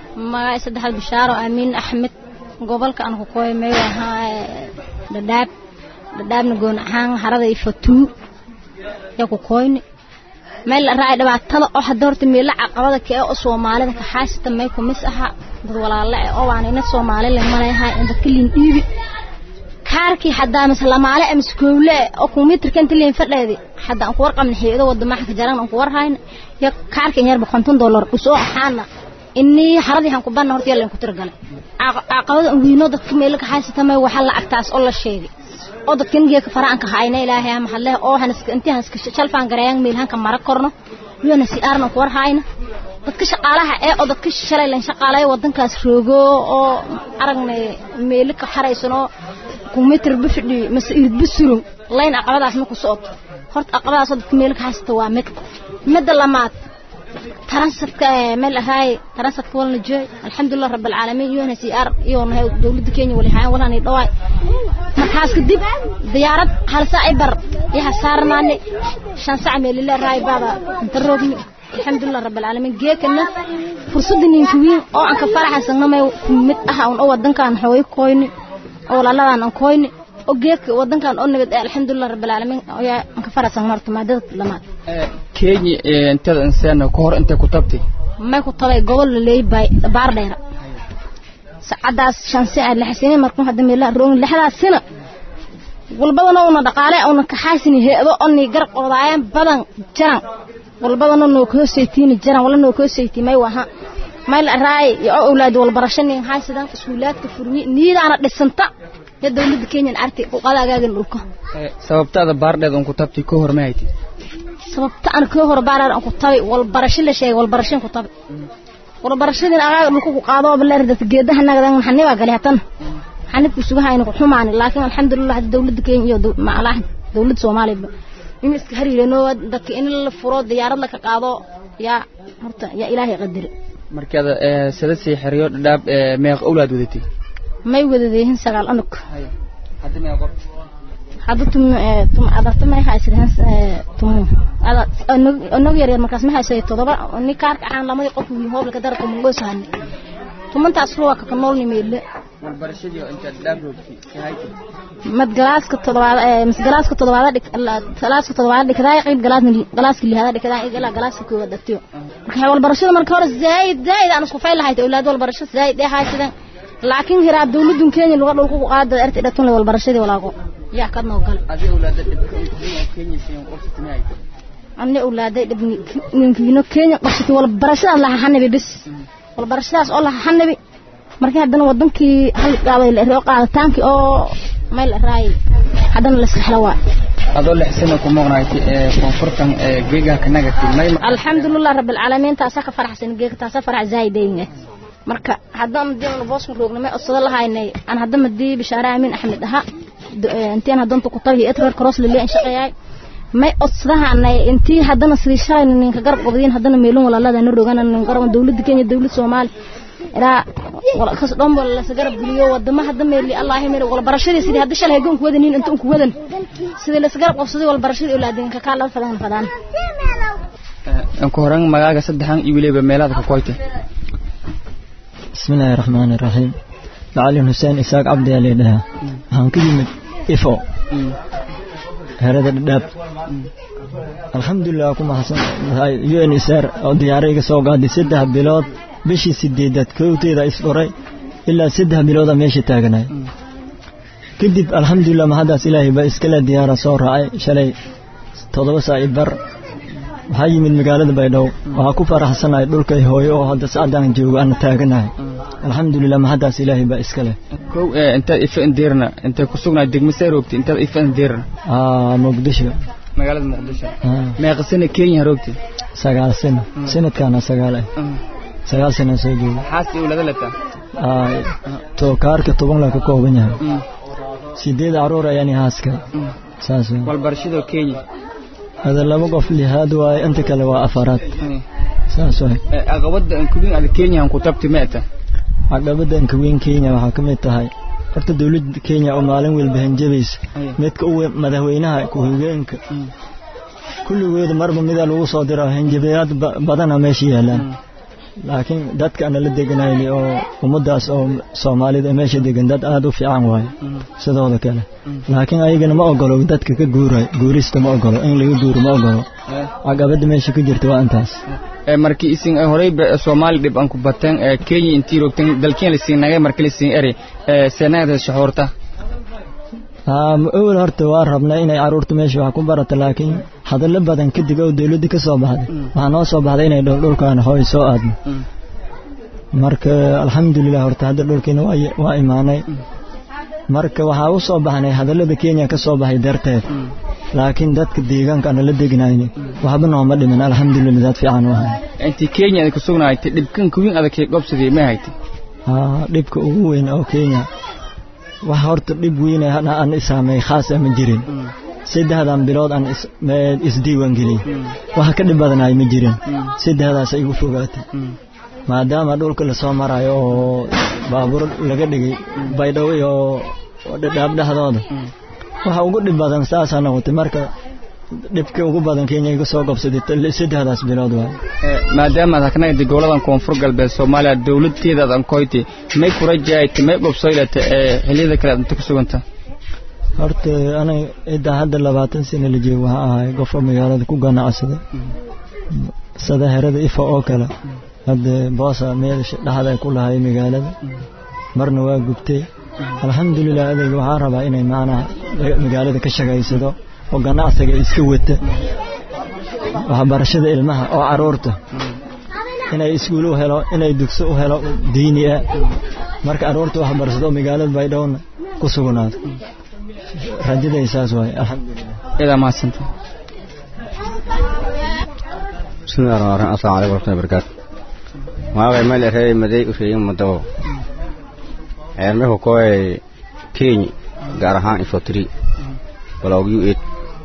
magaca saddexaad bishaaro amiin axmed gobolka aan ku kooy may ahaa dhadhaab dhadhaabna goon ahaan harada iyo fatuu yaa ku kooyni meel la raacay dhibaatada oo hadda horta meela caqabada ka ee oo soomaalida ka xaasita may ku mis aha dad walaalo eh oo waan ina soomaali la malayahay in dadka liin dhiibi kaarkii haddaa mise lamaale ama iskoole oo kumiitarka inta liin fadheedi hadda aan ku warqabna xiyado wadamaha ka jaran aan ku warhayna ya kaarkii yarba konton dollar usoo ahaana inii haradii han ku banna horta yalla ku tirgalay caqabada wiino dadka meela ka xaasita may waxa la agtaas oo la sheegay oo dadkan geeka faraanka hayna ilaahay ama hadle oo hanaska intii hanaska shalfaan gareeyaan meel hanka mara korno wiyana si aarna ku warhayna dadka shaqaalaha ee oo dadka shalay lan shaqaalay wadankaas roogo oo aragnay meel ka xaraysano kumitir bifidhi mase irid bisurun layn aqabadaas ma ku socoto horta aqabadaas dadka meel ka haysta waa mid midda lamaad taransafka meel ahaay taransafka walna jooy alxamdulilah rabb alcaalamiin iyona si ar iyona dowladda kenya wali hayaan walana dhawaay markaas kadib diyaarad hal saac i bar iyo hasaarnaane shan sac meelile raay baada inta roogni alxamdulilah rabb alcaalamiin geekana fursadda ninka wiin oo aan ka faraxaysano may mid ah un oo wadankaan xooy koyni oo walaaladaan aan koyni oo geedka wadankan oo nabad ah alxamdulilah rabb alcaalamiin ayaa aan ka faraxsan marta maadada lamaad kenya intada insaan ka hor intay ku tabtay may ku tabay gobol la leeyahay baar dheera sacadaas shan saac lix sano markuu hadda meel roon lixdaas sano walbadana una dhaqaale una ka xaasin heedo oni gar qodaayaan badan jaran walbadana noo ka hoosaytiin jaran wala noo ka hoosaytii may waha may la raay iyo awlaad wal barashanin haysadan iskuulaadka furmi niidaana dhisanta ya dawladda Kenya arti u qadaagaagan dhulka sababtada baardheed on ku tabtay ka hor ma hayti sababta aan ka hor baarar aan ku tabay wal barasho la sheegay wal barashin ku tabay wal barashadin aaga dhulka ku qaado baleer dad geedaha nagadan xaniba galay hatan xanibku sugahayna ku xumaani laakiin alxamdulillah dawladda Kenya iyo macalaah dawladda Soomaaliya in iska hariirano dadka in la furo diyaarad la ka qaado ya horta ya ilaahay qadari markaad sada sii xiriyo dhadhaab meeq awlaad wadatay may wadadeen sagaal anug hadda meeq hadda tum tum adarta may haysan tum ada anog yar yar markaas ma haysay todoba ni kaarka aan lamada qof wiil hoob laga darka mungo sahan tumantaas ruwa ka nool ni meele barbarashadii inta dhadhaab roogtay kahayti mad galaaska todobaad ee mis galaaska todobaad dhig galaaska todobaad dhigday qayb galaas galaaska lihada dhigday ilaa galaaska koowaad dhigtay marka wal barashada marka hore zaid zaid aan isku fayl lahayd awlaad wal barashada zaid ee haysan laakiin hiraab dawladdu Kenya lagu dhulku ku qaado arti dhatun wal barashadii walaago yaa ka noo gal adi awlaada dhibka Kenya siin qofta ma hayto anna awlaaday dhibni ninkiino Kenya qofta wal barashada la hanabi bis wal barashadaas oo la hanabi markii haddana wadankii hal gaabay la roo qaaditaankii oo meel raay haddana la saxlawaa adoo lixsana ku maqnaaytay ee koonfurtan ee geegaha ka nagatay may alxamdulilah rabbil caalamiin taasa ka faraxsan geega taasa farax zaaideeyne marka haddaan diin boos mu roognay odsada lahaynay aan hadda madii bishaara aamin axmed aha intiin haddaan ku tabi etrar cross lilay shaqeeyay may odsadahanay intii haddana sidii shalay ninka garab qobdiin haddana meelun walaalada na rogan nin garab dawladda Kenya dawladda Soomaali ila wala kas dhan wala la garab geliyo wadama hadda meeli Allah meeri wala barashadii sidii hadda shalay goon ku wadanin inta ku wadan sidii la garab qobsaday wala barashadii awlaadinka ka kala fadaan fadaan aan ku horan magaaga saddexan iyo waliba meelaha ka qoytay بسم الله الرحمن الرحيم معلم حسين إساق عبد علي لها هم كلمة إفو هذا الدب الحمد لله كما حسن هاي يو ان اسار او دياريك سو قادي سدها بلود بشي سديدات كوتي دا اسفري إلا سدها بلود ميشي تاغناي كدب الحمد لله ما هذا إلهي با اسكلا ديارة سو رأي شلي تضوى ساعي بر waxaa yimid magaalada baydhabo waxaa ku faraxsanahay dhulkay hooyo oo hadda saacadaan joogo aan taaganahay alxamdulilah mahaddaas ilaahay baa iska leh kow intaad ifa indeerna intay ku sugnaay degmasee roogtay intaad ifa indeerna muqdisho magaalada muqdisho meeqa sana kenya roogtay sagaal sano sanadkaana sagaal ah sagaal sano soo joogo xaasi awlaada letaa to kaarka toban la ka kooban yahay sideed caruur ayaan haaska saas walbarashada kenya هذا لما قف لي هذا وأنت كلا وأفراد ساسوي عقبة أن كوين على كينيا أن كتبت مئة عقبة أن كوين كينيا وحكمت هاي horta dawladda Kenya oo maalin walba hanjabaysa midka uu madaxweynaha ku hoggaanka kulligood marba mid lagu soo diro hanjabayaad badan meesha yaalaan laakiin dadka ana la deganayni oo ummadaas oo soomaalida meesha degan dad aada u fiican waaye sidooda kale laakiin ayagana ma ogolo dadka ka guuray guurista ma ogolo in laga guuro ma ogolo caqabada meesha ku jirta waa intaas markii isin horey soomaali dhib aan ku bateen kenya intii rogteen dalkeen lasiin nagay marka lasiin eri seenagada shaxuurta awel horta waa rabnay inay caruurta meesha wax ku barata laakiin hadallo badan kadib oo dawladda ka soo baxday waxaa noo soo baxday inay dhowdhowlkaan hooy soo aadno marka alxamdulilah horta hadda dhulkiina waa imaanay marka waxaa u soo baxnay hadallada kenya ka soo baxay darteed laakiin dadka deegaanka ana la degnayni waxba nooma dhimin alxamdulilah dad fiican u ahay intii kenya aad ku sugnaaytay dhibkan kuwiin adag kee gobsadii ma haytay dhibka ugu weyn oo kenya wax horta dhib weyne aan isaamay khaas ma jirin saddexdan bilood aan isdiiwaan geliyey waxa ka dhib badanaay ma jirin saddexdaas igu fogaatay maadaama dhulka lasoo marayo oo baabuur laga dhigay baydhabo iyo dhadhaab dhexdooda waxa ugu dhib badan saasaa noqotay marka dhibkii ugu badan kenya iga soo gobsaday saddexdaas bilood waay maadaamaad haknagadi goboladan koonfur galbeed soomaaliya dawladteedaad ankoyti may kura jaayta may gobsoylata ee xilliyada kale aad inta ku suganta horta aniga ciddaa hadda labaatan sano la joogo waxaa ahay qofka magaalada ku ganacsada sida herada ifa oo kale hadda boosa meel dhexda ku lahay magaalada marna waa gubtay alxamdulilah adayga waxaa rabaa inay macnaha magaalada ka shaqaysado oo ganacsiga iska wata waxbarashada ilmaha oo caruurta inay iskuul u helo inay dugso u helo diini ah marka caruurta waxbarashado magaalada baydhowna ku sugnaado rajaday saas waaye alxamdulilah idaa mahadsanta bismillahi rahmaan rahiim assalaamu calaykum warahmatullahi wabarakaatu magacay meel erey maday u sheegin madabo eermehu koy kenya gaar ahaan infotri balog u eight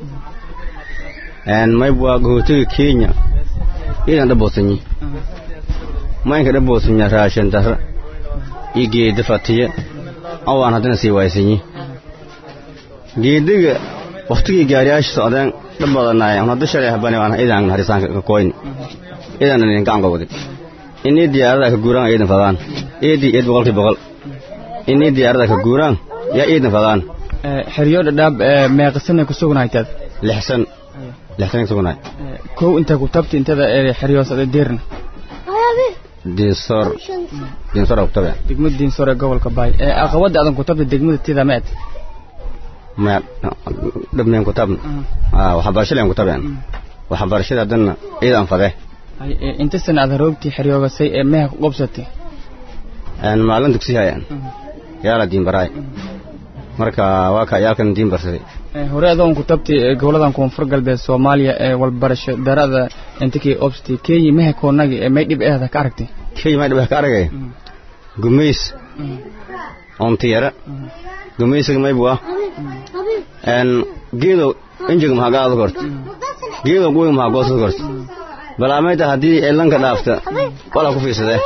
en maybwa gohotiga kenya idan dhabosanyi maynka dhabosanya raashin dara iyo geeda fatiya awaan haddana sii waaysanyi geediga waktigii gaariyaasha socdeen dhab badanaay an hadda shalay habani waan idan harisaanka ka koyni idan nin gacan gobodi inii diyaarada ka guuraan iidan fadaan eedii eed boqolkii boqol inii diyaarada ka guuraan yaa iidan fadaan xeryo dhadhaab meeqasanay ku sugnaytaad lixsan lixsan ku sugnaay kow intaa ku tabti intada xeryoos ada deerna diinsor diinsor ku tabe degmada diinsor ee gobolka baay ee aqabada adan ku tabta degmada tida meed ma dhabmeen ku tabna ah waxbarashada ku tabeen waxbarashada haddana iidan fade inta sana aad haroogtii xeryoogasay ee meha ku qobsatay aan maalin dugsi hayaan yaala diin baraay marka waa ka yaalkan diin barsaday hore adoon ku tabtay goboladan koonfur galbeed soomaaliya ee walbarasho darada intakii obstay kenya meha koonagi ee may dhib eeda ka aragtay kenya may dhib ka aragay gumays ontiyara gumaysiga maybu ah en geedo injiga maxaa gaada korta geedo guwiga maxaa goosada korta balaamayta haddii elanka dhaafta walaa ku fiirsadee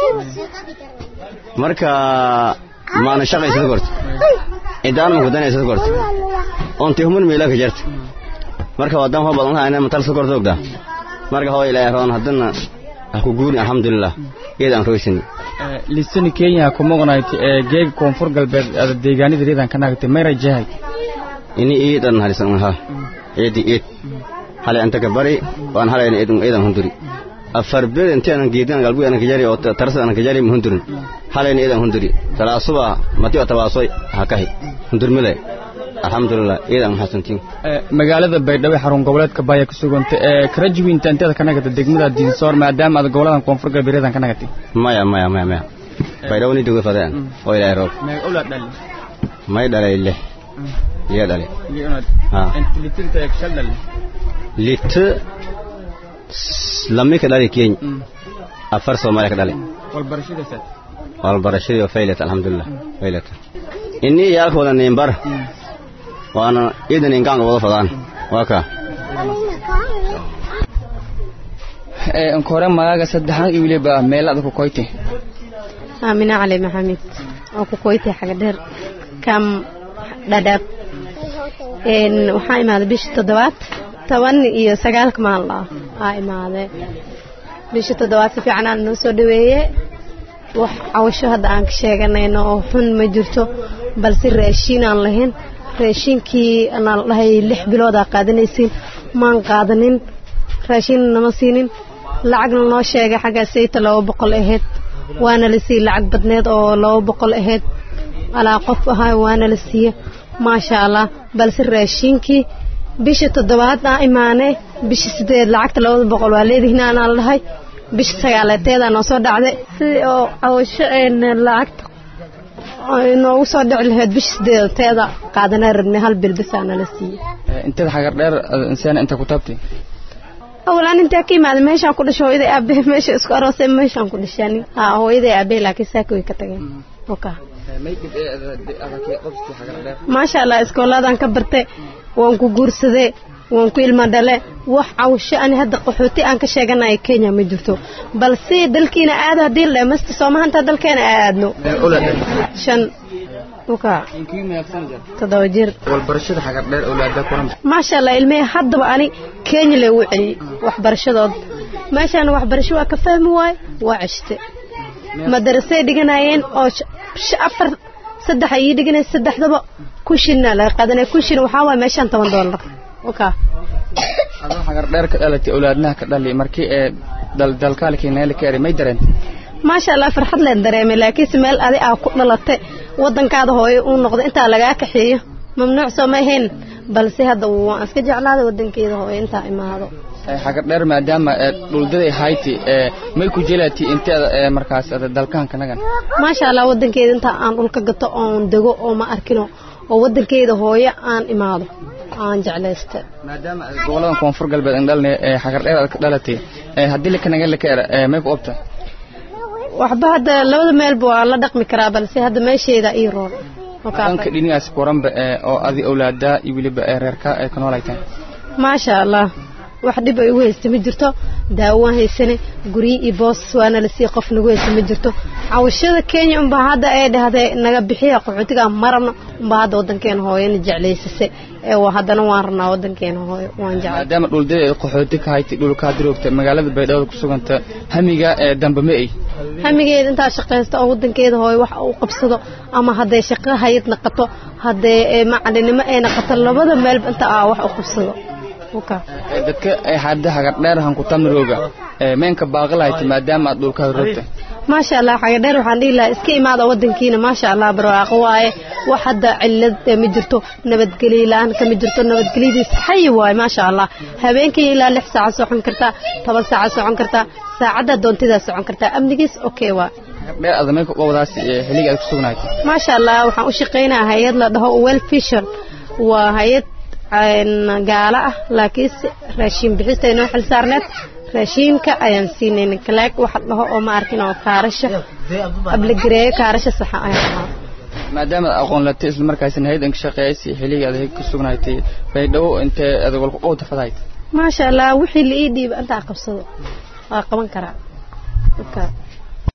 marka maana shaqaysada korta idaan ma kudanaysada korta onti humun meelaka jarta marka wadan ho badan hayna matalsa korta ogda marka hoo ilaahay roon haddana ha ku guuri alxamdulilah iyadaan roysini lisani kenya ku moqnayti ee geega koonfur galbeed ada deegaanada reedan ka naagtay may rajahay ini iidan halisan ha eedi eed hale anta ka bari waan halayna eedan eedan hunduri afar bed intii aan geedan galbu aan kajari oo tarasa aan kajari hundurin halayna eedan hunduri talaasuba mati oo tabaasoy ha kahi hundur mile alxamdulilah eedan maxasantiin magaalada baydhabo xarun goboleedka baaya ku suganta ee karajuwinta inteeda ka nagata degmada diinsoor maadaama aad goboladan koonfur galbeed reedan ka nagatay maya maya maya maya baydhabo ni doga fadeen oo ilaahay roob ula dhali may dhalay lix liya dhalay lit lami ka dhali kenya afar soomaaliya ka dhali walbarashadii oo faylat alxamdulilah faylat ini yaalka wada niinbar waana iidan ingaanka wada fadaan waa kaa nkore magaaga saddexan iyo weliba meelada ku koyte aamina cali maxamed oo ku koytay xaga dheer kam dhadhaab waxaa imaaday bishii toddobaad toban iyo sagaalka maalin ah aa imaadee bishii toddobaad si fiican aan noo soo dhaweeye wax cawasho hadda aan ka sheeganayno oo xun ma jirto balse raashiin aan lahayn raashiinkii anaa la dhahay lix biloodaa qaadanaysiin maan qaadanin raashiin nama siinin lacagna noo sheegay xaggaa sayta laba boqol ahayd waana la siiyey lacag badneed oo laba boqol ahayd alaa qof ahaa waana la siiye maasha allah balse raashiinkii bishii toddobaad aa imaanee bishii sideed lacagta labada boqol waa leedihiin aanaa la dhahay bisha sagaaleeteedaa noo soo dhacday sidii oo cawasho lacagta noogu soo dhici lahayd bisha sideedateeda qaadanaa rabnay hal bil bisaa nala siiyey inteed xagar dheer insana inta ku taabtay awalaan intaa ka imaaday meeshaan ku dhashay hooyaday aabahe meesha isku aroosay meeshaan ku dhashaanin haa hooyaday aabahe laakiin saaka way ka tageen oka maasha allah iskoolaadaan ka bartay waan ku guursadee waan ku ilma dhale wax cawsho ani hadda qaxooti aan ka sheeganayo kenya ma jirto balse dalkiina aada haddii la dhammaysta soomahanta dalkeena aadno shan uka toddoba jir walbarashada xagar dheer awlaada kuran maasha allah ilmihii haddaba ani kenya lagu celiyey waxbarashadood meeshaana waxbarasho waa ka fahmi waaye waa ceshte madarasay dhiganayeen oo afar saddex ayii dhiganay saddexdaba kushinna laga qaadanay kushin waxaa waaye meeshaan toban doolar uka adoo xagar dheer ka dhalatay awlaadnaha ka dhali markii ee dalkaalkii neeli ka eri may dareentay maasha allah farxad leen dareemay laakiinse meel adi aa ku dhalatay waddankaada hooyo uu noqdo intaa lagaa kaxeeyo mamnuuc soo ma ahayn balse hadda waan iska jeclaaday waddankeeda hooyo intaa imaado xagar dheer maadaama dhuldaday hayti may ku jelaati inteeda markaas dalkaanka nagan maasha allah waddankeeda intaa aan dhulka gato oon dego oo ma arkino oo waddankeeda hooyo aan imaado aan jeclaysta maadaama goboladan koonfur galbeed aan dhalnay xagar dheer aad ka dhalatay haddii lakanaga laka era may ku obta waxba hadda labada meelba waa la dhaqmi karaa balse hadda meesheeda ii roon danka dhinigaas kuranba oo adi awlaadaa iyo weliba reerka ay ka noolaytaan maasha allah wax dhib ay ugu haysta ma jirto daawo waan haysane guryi iyo boos waana la sii qof nagu haysta ma jirto cawashada kenya unbaa hadda ay dhahday naga bixiya qaxootiga marabno unbaa hadda waddankeena hooyana jeclaysase ee haddana waan rabnaa waddankeena hooyo waan jeclay maadaama dhuldada ay qaxooti ka haytay dhulkaa diroogta magaalada baydhabo ku suganta hamiga ee dambe ma ay hamigeeda intaa shaqaysta oo waddankeeda hooyo wax u qabsado ama hadday shaqo hayad naqato hadday macalinimo ay naqato labada meelba inta aa wax u qabsado dadka hadda hagar dheer han ku tamirooga meenka baaqalahayti maadaama aad dhulkaa roogta maasha allah xaga dheer waxaan dhihi lahaa iska imaada waddankiina maasha allah barwaaqo waaye wax hadda cillad ma jirto nabadgelyo la-aan kama jirto nabadgelyadiis xayi waaye maasha allah habeenkii ilaa lix saaca socon kartaa toban saaca socon kartaa saacadda doontidaa socon kartaa amnigiis okay waa dheer adameynka wadaas xilliga aad ku sugnayd maasha allah waxaan u shaqaynaa hay-ad la dhaho well fisher waa hay-ad gaalo ah laakiinse raashiin bixista inoo xil saarneed raashiinka ayaan siinayna kalaag waxa dhaho oo ma arkin oo kaarasha abligareeyo kaarasha saxa ayaan ahaa maadaama aqoon latay isla markaasina haydan ka shaqeeyaysay xilliga aad ku sugnaaytay baydhabo intee adag walku qowta fadayd maasha allah wixii la ii dhiiba intaa qabsado waa qaban karaa